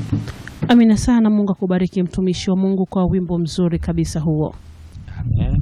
Amina sana. Mungu akubariki mtumishi wa Mungu kwa wimbo mzuri kabisa huo. Amen.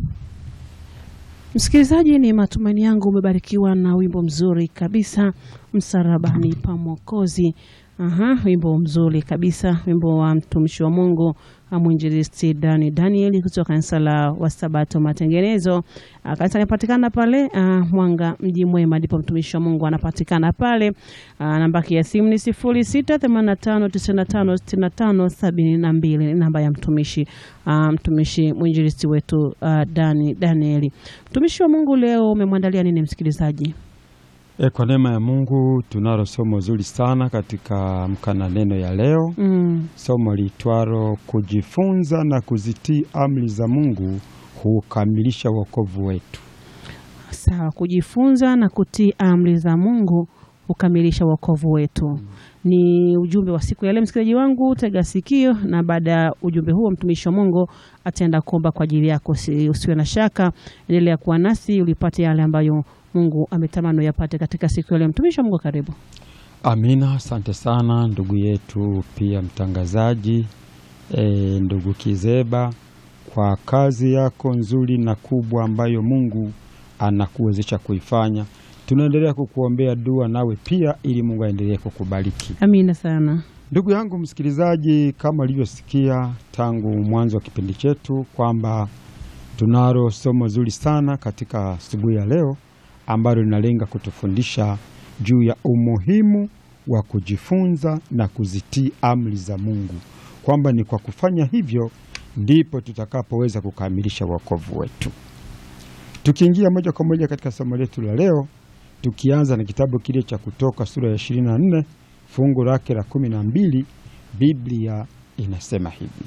Msikilizaji, ni matumaini yangu umebarikiwa na wimbo mzuri kabisa, msalabani pa Mwokozi. Aha, wimbo mzuri kabisa, wimbo wa mtumishi wa Mungu mwinjilisti Dani Daniel kutoka kanisa la Wasabato Matengenezo. Ah, Kanisa linapatikana pale ah, Mwanga mji mwema, ndipo mtumishi wa Mungu anapatikana pale. Ah, Namba ya simu ni sifuri sita themanini na tano tisini na tano sitini na tano sabini na mbili ni namba ya mtumishi ah, mtumishi mwinjilisti wetu ah, Dani Danieli. Mtumishi wa Mungu, leo umemwandalia nini msikilizaji? E, kwa neema ya Mungu tunalo somo zuri sana katika mkana neno ya leo, Mm. somo liitwalo kujifunza na kuzitii amri za Mungu hukamilisha wokovu wetu. Sawa, kujifunza na kutii amri za Mungu hukamilisha wokovu wetu. Ni ujumbe wa siku ya leo, msikilizaji wangu, tega sikio, na baada ya ujumbe huo mtumishi wa Mungu ataenda kuomba kwa ajili yako. Usi- Usiwe na shaka, endelea kuwa nasi ulipate yale ambayo Mungu ametamani uyapate katika siku ya leo. Mtumishi wa Mungu, karibu. Amina, asante sana ndugu yetu pia mtangazaji e, ndugu Kizeba kwa kazi yako nzuri na kubwa ambayo Mungu anakuwezesha kuifanya. Tunaendelea kukuombea dua nawe pia ili Mungu aendelee kukubariki. Amina sana. Ndugu yangu msikilizaji, kama ulivyosikia tangu mwanzo wa kipindi chetu kwamba tunalo somo zuri sana katika asubuhi ya leo ambalo linalenga kutufundisha juu ya umuhimu wa kujifunza na kuzitii amri za Mungu, kwamba ni kwa kufanya hivyo ndipo tutakapoweza kukamilisha wokovu wetu. Tukiingia moja kwa moja katika somo letu la leo, tukianza na kitabu kile cha Kutoka sura ya 24 fungu lake la kumi na mbili, Biblia inasema hivi: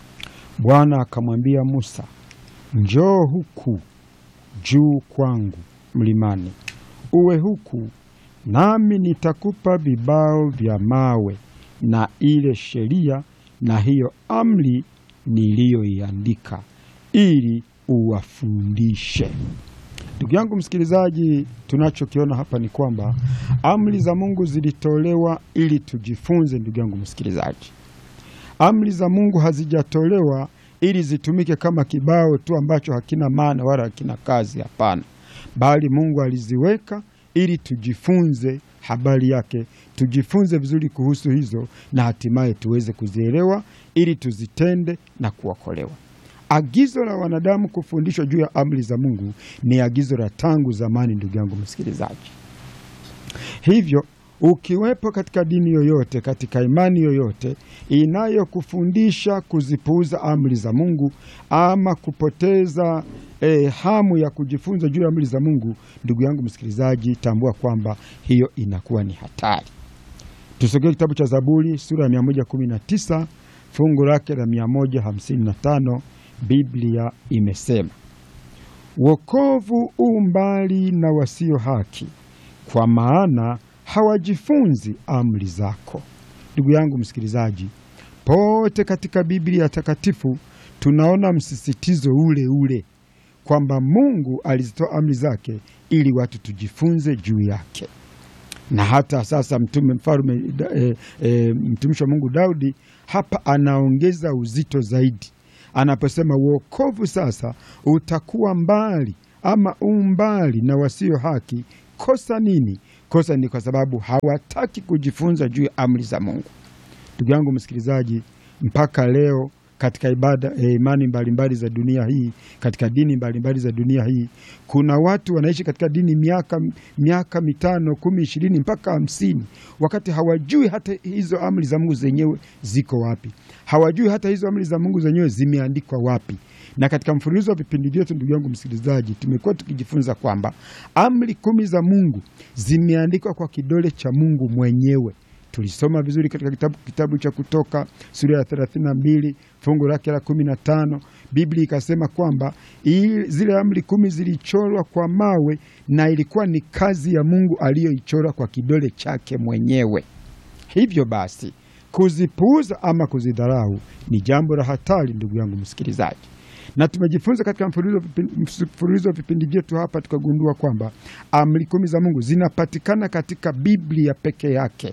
Bwana akamwambia Musa, njoo huku juu kwangu mlimani, uwe huku, nami nitakupa vibao vya mawe na ile sheria na hiyo amri niliyoiandika, ili uwafundishe. Ndugu yangu msikilizaji, tunachokiona hapa ni kwamba amri za Mungu zilitolewa ili tujifunze. Ndugu yangu msikilizaji, amri za Mungu hazijatolewa ili zitumike kama kibao tu ambacho hakina maana wala hakina kazi. Hapana, bali Mungu aliziweka ili tujifunze habari yake, tujifunze vizuri kuhusu hizo, na hatimaye tuweze kuzielewa ili tuzitende na kuokolewa. Agizo la wanadamu kufundishwa juu ya amri za Mungu ni agizo la tangu zamani, ndugu yangu msikilizaji. Hivyo ukiwepo katika dini yoyote, katika imani yoyote inayokufundisha kuzipuuza amri za Mungu ama kupoteza eh, hamu ya kujifunza juu ya amri za Mungu, ndugu yangu msikilizaji, tambua kwamba hiyo inakuwa ni hatari. Tusogee kitabu cha Zaburi sura ya 119 fungu lake la 155. Biblia imesema wokovu u mbali na wasio haki, kwa maana hawajifunzi amri zako. Ndugu yangu msikilizaji, pote katika Biblia takatifu tunaona msisitizo ule ule kwamba Mungu alizitoa amri zake ili watu tujifunze juu yake na hata sasa mtume mfalme e, e, mtumishi wa Mungu Daudi hapa anaongeza uzito zaidi anaposema wokovu sasa utakuwa mbali ama umbali na wasio haki. Kosa nini? Kosa ni kwa sababu hawataki kujifunza juu ya amri za Mungu. Ndugu yangu msikilizaji, mpaka leo katika ibada eh, imani mbalimbali za dunia hii, katika dini mbalimbali za dunia hii, kuna watu wanaishi katika dini miaka miaka mitano, kumi, ishirini mpaka hamsini, wakati hawajui hata hizo amri za Mungu zenyewe ziko wapi, hawajui hata hizo amri za Mungu zenyewe zimeandikwa wapi. Na katika mfululizo wa vipindi vyetu, ndugu yangu msikilizaji, tumekuwa tukijifunza kwamba amri kumi za Mungu zimeandikwa kwa kidole cha Mungu mwenyewe. Tulisoma vizuri katika kitabu, kitabu cha Kutoka sura ya 32 fungu lake la 15. Biblia ikasema kwamba zile amri kumi zilichorwa kwa mawe na ilikuwa ni kazi ya Mungu aliyoichora kwa kidole chake mwenyewe. Hivyo basi kuzipuuza ama kuzidharau ni jambo la hatari, ndugu yangu msikilizaji na tumejifunza katika mfululizo wa vipindi vyetu hapa, tukagundua kwamba amri kumi za Mungu zinapatikana katika Biblia peke yake.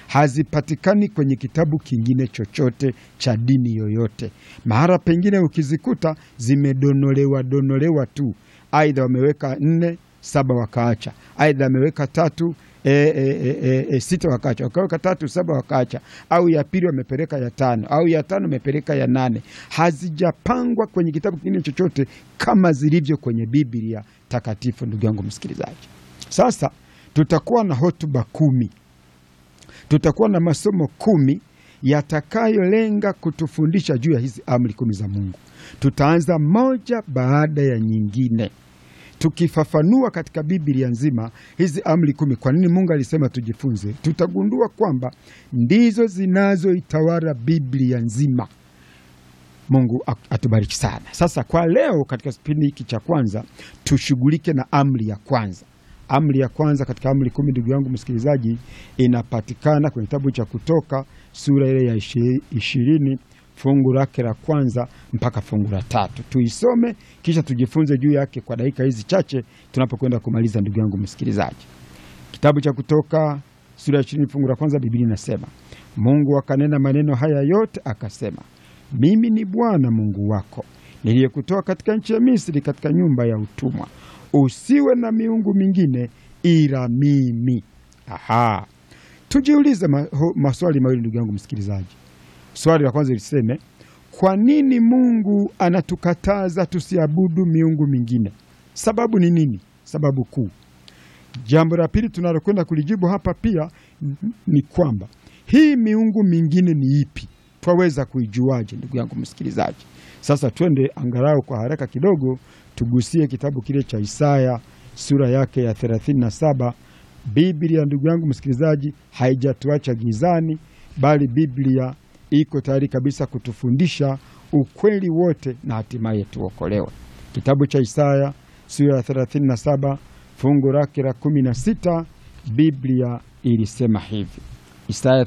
hazipatikani kwenye kitabu kingine chochote cha dini yoyote. Mahara pengine ukizikuta zimedonolewa donolewa tu, aidha wameweka nne saba wakaacha, aidha wameweka tatu e, e, e, e, e, sita wakaacha, wakaweka tatu saba wakaacha, au ya pili wamepeleka ya tano, au ya tano wamepeleka ya nane. Hazijapangwa kwenye kitabu kingine chochote kama zilivyo kwenye Biblia takatifu. Ndugu yangu msikilizaji, sasa tutakuwa na hotuba kumi, tutakuwa na masomo kumi yatakayolenga kutufundisha juu ya hizi amri kumi za Mungu. Tutaanza moja baada ya nyingine tukifafanua katika Biblia nzima hizi amri kumi, kwa nini Mungu alisema tujifunze, tutagundua kwamba ndizo zinazoitawala Biblia nzima. Mungu atubariki sana. Sasa kwa leo, katika kipindi hiki cha kwanza, tushughulike na amri ya kwanza. Amri ya kwanza katika amri kumi, ndugu yangu msikilizaji, inapatikana kwenye kitabu cha Kutoka sura ile ya ishirini fungu lake la kwanza mpaka fungu la tatu. Tuisome kisha tujifunze juu yake kwa dakika hizi chache tunapokwenda kumaliza. Ndugu yangu msikilizaji, kitabu cha Kutoka sura ya ishirini fungu la kwanza, Biblia inasema Mungu akanena maneno haya yote akasema, mimi ni Bwana Mungu wako niliyekutoa katika nchi ya Misri, katika nyumba ya utumwa. Usiwe na miungu mingine ila mimi. Aha, tujiulize ma, ho, maswali mawili ndugu yangu msikilizaji. Swali la kwanza liseme, kwa nini Mungu anatukataza tusiabudu miungu mingine? Sababu ni nini? Sababu kuu. Jambo la pili tunalokwenda kulijibu hapa pia ni kwamba hii miungu mingine ni ipi? Twaweza kuijuaje, ndugu yangu msikilizaji? Sasa twende angalau kwa haraka kidogo, tugusie kitabu kile cha Isaya sura yake ya 37. Biblia, ndugu yangu msikilizaji, haijatuacha gizani, bali Biblia iko tayari kabisa kutufundisha ukweli wote na hatimaye tuokolewe. Kitabu cha Isaya sura ya 37 fungu lake la 16, Biblia ilisema hivi. Isaya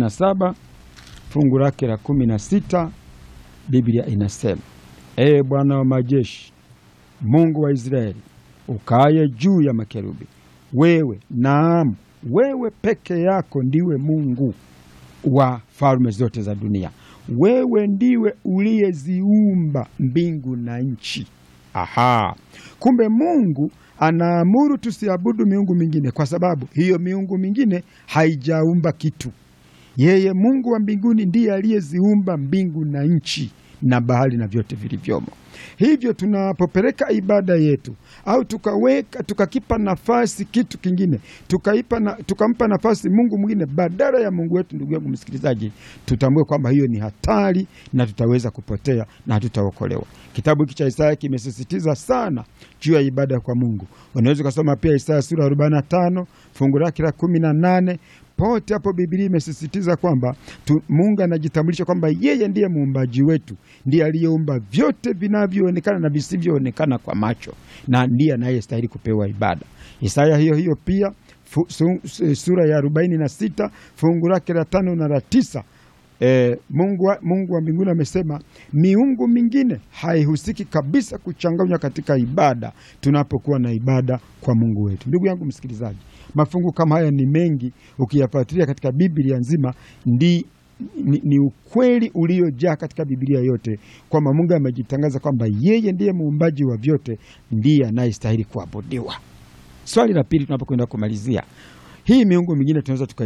37 fungu lake la 16, Biblia inasema: Ee Bwana wa majeshi, Mungu wa Israeli, ukaaye juu ya makerubi, wewe, naam, wewe peke yako ndiwe Mungu wa falme zote za dunia. Wewe ndiwe uliyeziumba mbingu na nchi. Aha, kumbe Mungu anaamuru tusiabudu miungu mingine, kwa sababu hiyo miungu mingine haijaumba kitu. Yeye Mungu wa mbinguni ndiye aliyeziumba mbingu na nchi na bahari na vyote vilivyomo. Hivyo tunapopeleka ibada yetu au tukaweka tukakipa nafasi kitu kingine tukaipa na, tukampa nafasi Mungu mwingine badala ya Mungu wetu, ndugu yangu msikilizaji, tutambue kwamba hiyo ni hatari na tutaweza kupotea na hatutaokolewa. Kitabu hiki cha Isaya kimesisitiza sana juu ya ibada kwa Mungu. Unaweza ukasoma pia Isaya sura 45 fungu lake la 18 pote hapo Biblia imesisitiza kwamba Mungu anajitambulisha kwamba yeye ndiye muumbaji wetu, ndiye aliyeumba vyote vinavyoonekana na visivyoonekana kwa macho, na ndiye anayestahili kupewa ibada. Isaya hiyo hiyo pia fu, su, sura ya arobaini na sita fungu lake la tano na la tisa E, Mungu wa, Mungu wa mbinguni amesema miungu mingine haihusiki kabisa kuchanganywa katika ibada tunapokuwa na ibada kwa Mungu wetu. Ndugu yangu msikilizaji, mafungu kama haya ni mengi, ukiyafuatilia katika Biblia nzima ndi ni, ni ukweli uliojaa katika Biblia yote kwamba Mungu amejitangaza kwamba yeye ndiye muumbaji wa vyote, ndiye anayestahili kuabudiwa. Swali la pili tunapokwenda kumalizia, hii miungu mingine tunaweza tuka